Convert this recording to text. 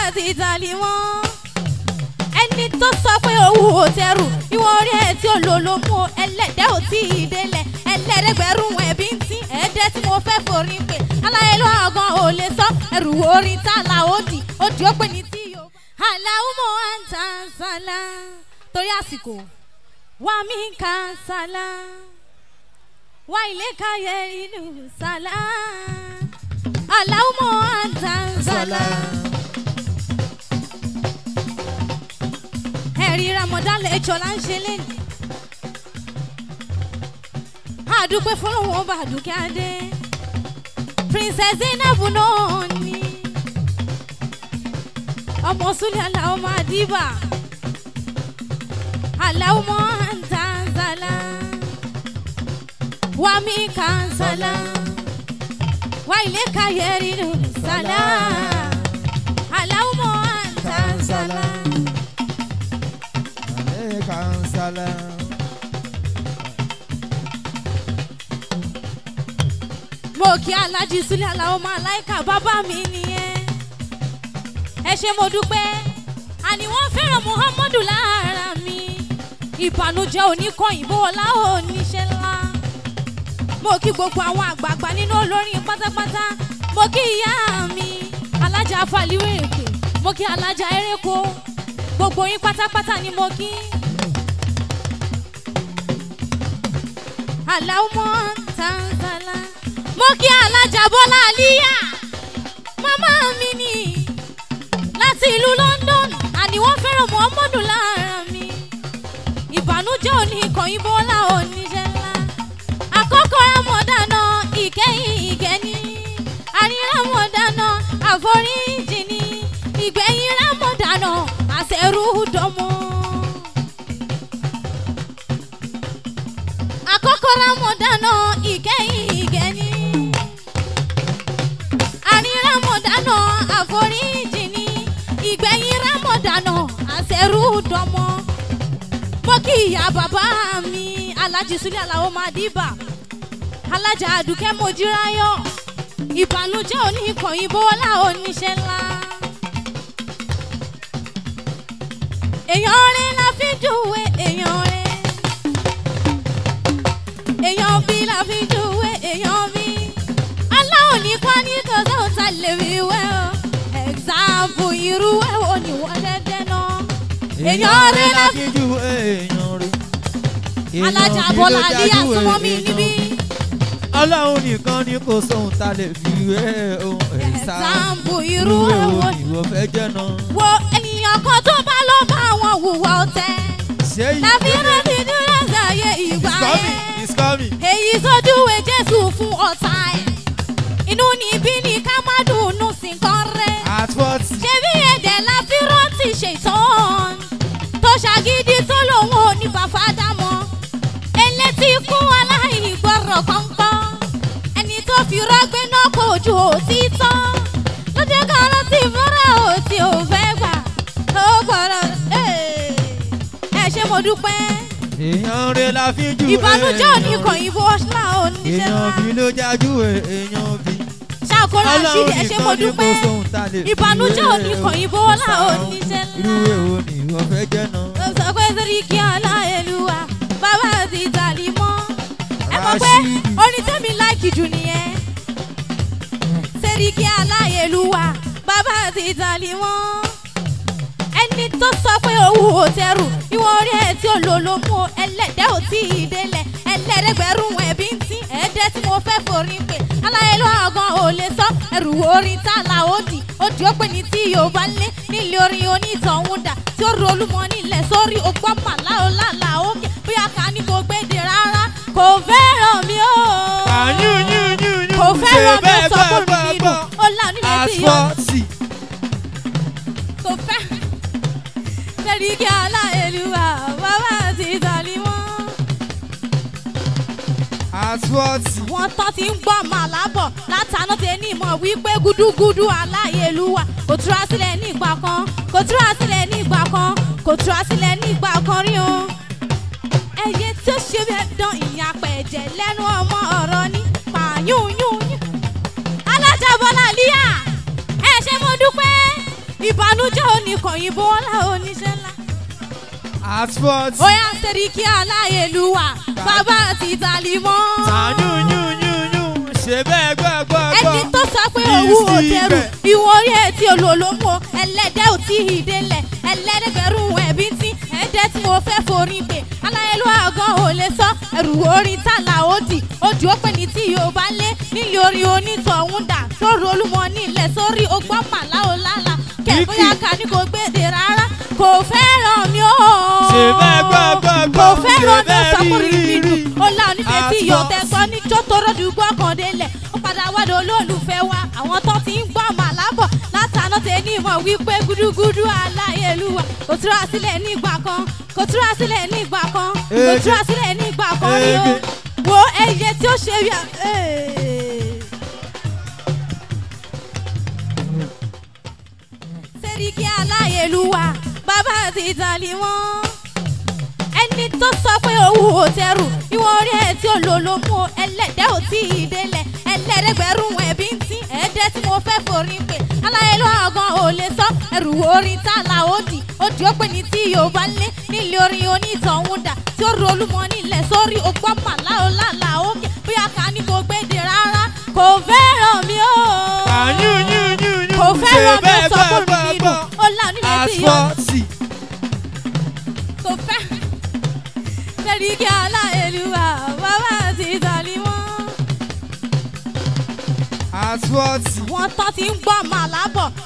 ti tàlí wọn. ẹni tó sọ pé owó ò tẹrù ìwọ̀n orí ẹ̀ tí ò lò ló mú o. ẹlẹ́dẹ̀ ò tí ì délẹ̀ ẹlẹ́dẹ̀gbẹ̀rún ẹ̀bí ń tí ẹ̀ẹ́dẹ́ tí mo fẹ́ forí pé aláyé ló àgàn ò lè sọ ẹrù orin tá là ó dì ó dì ó pè ní tí yóò. aláwọ̀ àǹtà sálá torí àsìkò wà mí kà sálá wà ilé káyé inú sálá aláwọ̀ àǹtà sálá. ẹ̀rí ramadan lẹ́jọ́ là ń ṣe lẹ́nu. àdúpẹ́ fọlọ́wọ́n bá dúkẹ́ adé princess zainab náà ni ọmọ sulẹ̀ aláwọ̀ máa dìbà aláwọ̀ máa ń tàn zàlà wà mí kàn zàlà wà ilé kayẹ̀rì nù zàlà aláwọ̀ máa ń tàn zàlà. Alaikum salam. mo kí alájí sílẹ̀ aláwọ̀ máa láìka bàbá mi nìyẹn ẹ ṣe mo dúpẹ́ àní wọ́n fẹ́ràn muhammadu lára mi ìbànújẹ́ oníkọ̀yìnbó ọlá oníṣẹ́ ńlá mo kí gbogbo àwọn àgbààgbà nínú olórin pátápátá mo kí ìyá mi alájà fàlíwèrèkè mo kí alájà eréko gbogbo yín pátápátá ni mo kí. aláwọ̀ tanzala mo kí alájà bọ́lá àlíyà màmá mi ni láti ìlú london àní wọ́n fẹ́ràn muhammadu lára mi ìbànújẹ́ òní ìkànnì bọ́lá oníṣẹ́ ńlá àkọ́kọ́ rámọ̀dáná ìkẹyìn ìgẹ́ni àárín rámọ̀dáná àforíjì ni ìgbẹ̀yìn rámọ̀dáná àṣẹrú dọ́mọ́. àkọ́kọ́ rámọ̀dáná ìkẹyìn ìgẹ́ni àárín rámọ̀dáná àforíjì ni ìgbẹ̀yìn rámọ̀dáná àṣẹrú dọ́mọ́ mo kí ìyá bàbá mi alájí sílẹ̀ aláwọ̀ máa dìbà alájà àdùkẹ́ mojíráyọ̀ ìbànújẹ́ oníkọ̀yìn bọ́lá oníṣẹ́ ńlá. èèyàn rẹ̀ la fi júwe èèyàn rẹ̀ èèyàn bí la fi júwe èèyàn bí aláwọ̀ nìkan ní tòṣe òta lè fi wẹ́ o ẹ̀xáàpù irú ẹ̀ wo ni wọ́n dẹ́dẹ́ náà èèyàn rẹ̀ la fi ju èèyàn rẹ̀. alájà Èèyàn bí bọ́lá ló àlíyà dájú súnmọ́ mi èèyàn níbí. bí. ọlọ́run nìkan ni kò sóhun tá a lè fi wé ohun ẹ̀sàmbù irú ẹ̀wọ̀ ni ìwọ fẹ́ jẹ́ náà. wo ènìyàn kan tó bá lọ bá àwọn hùwà ọ̀tẹ̀ ṣé yìí tàbí rántí dúró sáyé ìgbà it's coming yẹn it's coming. èyí sójúwe jésù fún ọ̀tá ẹ̀ inú níbí ni ká má dùnú sí kan rẹ̀ at what ṣé bí ẹ̀dẹ̀ la fi rántí ṣètàn tó ṣàgídí tó lòun ò ní bàbá dámọ́ elétí kú aláìgbọràn kọ́ńkọ́ ẹni tó fi rọ́gbé náà kò ju òtítọ́ ló jẹ́ ká rántí fúnra òtí ò fẹ́ gbà ó gbọ́dọ̀ ẹ ṣe mo dúpẹ́ èèyàn rẹ̀ la fi ju ìbànújẹ́ òní èèyàn kan rẹ̀. ìbò ṣáà oníṣẹ́ èèyàn ńlá bí ló jájú èèyàn bí. ṣàkóra ṣídìí ẹ ṣe mo nìkan ni kò dúpẹ́ sóhun tá a lè fi ìbànújẹ́ wé òní kan ìbò ohun ṣáà sound. oníṣẹ́ irú ńlá. èwo ni ìwọ fẹ́ jẹ́ náà. sọ pé sẹ́ríkì aláìlúwa bàbá ti tàlí mọ́. ẹ mọ̀ pé Rashidi. orin tẹ́mi láìkì jù nìyẹn. sẹ́ríkì aláìlúwa bàbá ti tàlí mọ́. ẹni tó sọ pé owó ò tẹrù ìwọ̀n orí ẹ̀ tí ò lò ló mú o. ẹlẹ́dẹ̀ ò tí ì délẹ̀ ẹlẹ́dẹ̀gbẹ̀rún ẹ̀bí ń tí ẹ̀ẹ́dẹ́ tí mo fẹ́ forí pé aláìlúwa gan ò lè sọ ẹrù orin tá là ó dì ó dì ó pè ní tí yorùbá lé nílé orin onítọ̀hún dà tí ó rolú mọ́ nílẹ̀ sórí ọgbọ́n màlá ọ̀làlà òkè bóyá ká ní kò gbéde rárá kò fẹ́ràn mi ó. àyùn yùn yùn yùn kò fẹ́ràn mi bẹ́ẹ̀ sọ fún gbọ́ mi gbọ́ nínú ó là nílé tí yọ asfọ́tì kò fẹ́. sẹ́ríkì aláìlúwa bàbá ti tàlí wọ́n. asfọ́tì wọ́n tán ti ń gbọ́ màlábọ̀ látàná tẹ ní ìmọ̀ wípé gúdúgúdú aláyélúwà kò túra sílẹ̀ ní ìgbà kan kò túra sílẹ̀ ní ìgbà kan kò túra sílẹ̀ ní ìgbà kan rí o. ẹyẹ tí ó ṣe bẹ́ẹ̀ dán ìyá pẹ̀jẹ̀ lẹ́nu ọmọ ọ̀rọ̀ ní pààyùn yún yún. alájà bọ́lá líyà ẹ ṣe mo dúpẹ́ ìbànújẹ́ oníkànyìnbó ọlá oníṣẹ́ ńlá. asphalt Oya Sẹ́ríkì aláyélúwà bàbá àti ìtàlímọ́. sànú yún yún yún ṣe bẹ́ẹ̀ gbọ́ gbọ́ gbọ́. ẹni tó sọ pé owó ò tẹrù ìwọ̀n orí ẹ̀ tí olólùmọ̀ ẹlẹ́dẹ̀ ò tí ì délẹ̀ ẹlẹ́dẹ̀gbẹ̀rún ẹ̀bí tí ẹ̀dẹ́ tí mo fẹ́ forí pé aláyélúwà gan ò lè sọ ẹrù orin tààlà òdì ojú ó pè ní tí yóò bá lé nílé orin onítọ̀hún dà sórí olúmọ nílẹ̀ sórí ogbọ́n màláò lálá kẹ̀kọ́yà ká ní kò gbèdè rárá kò fẹ́ràn mi ó. Ṣe bẹ́ẹ̀ gbọ́ gbọ́ gbọ́, kò fẹ́ràn mi ó ṣe sọ fún bẹ́ẹ̀ rí rí mi rí dùn ó lá onífẹ̀ẹ́ tí yóò tẹ́ gbọ́ ní jó tó rọ́dù gbọ́ kan délẹ̀ ó padà wádìí olólùfẹ́ wa àwọn tó ti ń gbọ́ màlábọ̀ látàná tẹ ní ìmọ̀ wípé gúdúgúdú aláyélúwà kò túra sílẹ̀ nígbà kan kò túra sílẹ̀ nígbà kan kò Ege. túra sílẹ̀ nígbà kan ni ó Ege. wo ẹyẹ tí ó ṣe bí a. Ee. Sẹ́ríkì aláyélúwà bàbá àti ìtàlí wọn ẹni tó sọ pé owó ò tẹrù ìwọ̀n orí ẹ̀ tí olólùmú ẹlẹ́dẹ̀ ò tí ì délẹ̀ ẹlẹ́dẹ̀gbẹ̀rún ẹ̀bí ń tí ẹ̀ẹ́dẹ́ tí mo fẹ́ forí pé aláyélú àgàn ò lè sọ ẹrù orin tààlà òdì òdì ó pè ní tí yóò bá lé nílé orin onítọ̀hún dà tí ó rolúmọ nílẹ̀ sórí ọgbọ́n màláò lálà òkè bóyá ká ní kò gbéde rárá kò fẹ́ràn mi ó sànú yún yún yún kò ṣe fẹ́ràn mi bẹ́ẹ̀ sọ gbọ́ fún gbọ́ mi gbọ́. dùn ó là nílẹ̀ tí yóò asphalt kò fẹ́. Sẹ́ríkì aláìlúwà bàbá àti ìsàlímọ́. asphalt Wọ́n tán ti ń gbọ́ màlábọ̀